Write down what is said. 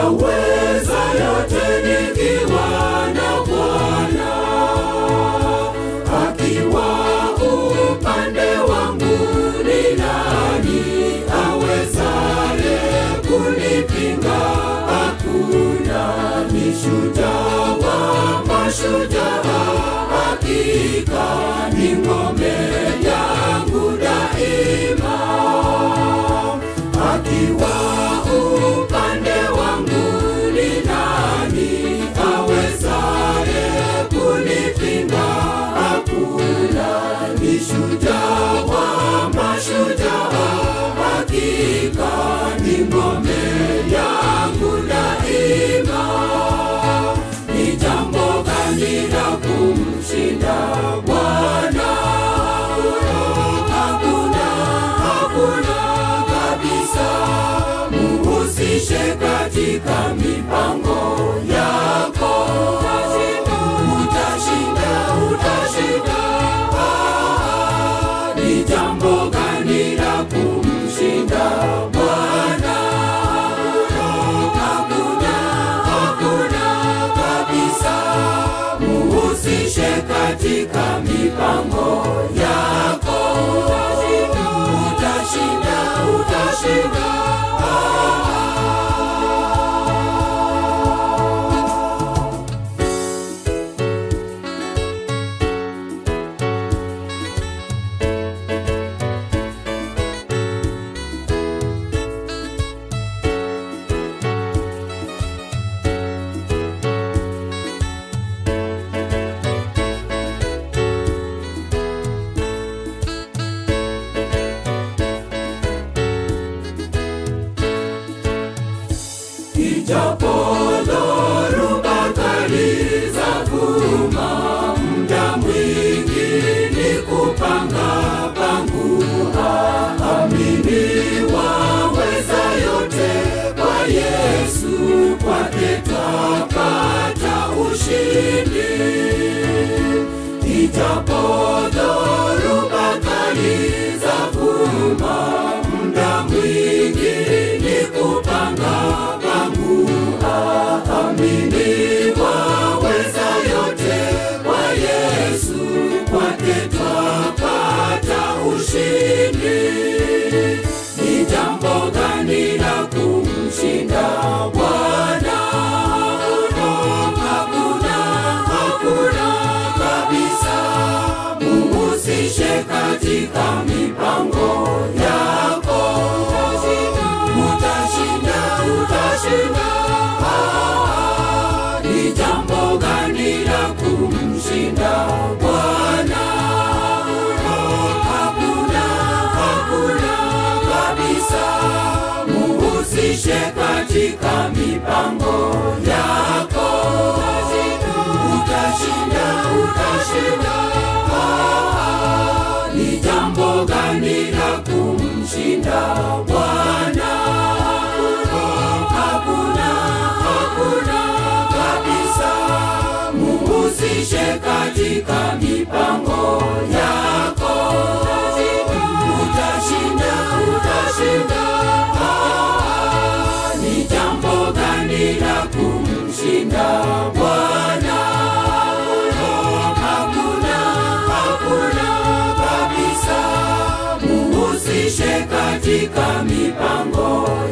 nitaweza yote nikiwa na Bwana akiwa upande wangu, ni nani awezaye kunipinga? Hakuna, ni shujaa wa mashujaa, hakika ni ngome yangu daima, akiwa upande wangu, ni nani awezaye kunipinga? Hakuna, ni shujaa wa mashujaa, hakika ni ngome yangu daima. Ni jambo gani la kumshinda Bwana? Hakuna, hakuna kabisa. Muhusishe katika mipango yako, utashinda, utashinda. Ah, Ni jambo gani la kumshinda Bwana? Hakuna, hakuna kabisa. Muhusishe katika mipango yako, utashinda, utashinda. Ijapo dhoruba kali zavuma, muda mwingi ni kupanga pangu. Amini waweza yote kwa Yesu, kwake twapata ushindi. Ijapo dhoruba kali zavuma, muda mwingi ni kupanga pangu. Amini waweza yote kwa Yesu, kwake twapata ushindi. Ni jambo gani la kumshinda Bwana? Hakuna, hakuna kabisa. Muhusishe katika mipango yako, utashinda, utashinda. Ah, Ni jambo gani la kumshinda Bwana? Hakuna, hakuna kabisa. Muhusishe katika mipango yako, utashinda, utashinda. Ah, Ni jambo gani la kumshinda Bwana? Hakuna, hakuna kabisa. Muhusishe katika mipango yako, utashinda, utashinda. Ah, Ni jambo gani la kumshinda Bwana? Hakuna, hakuna kabisa. Muhusishe katika mipango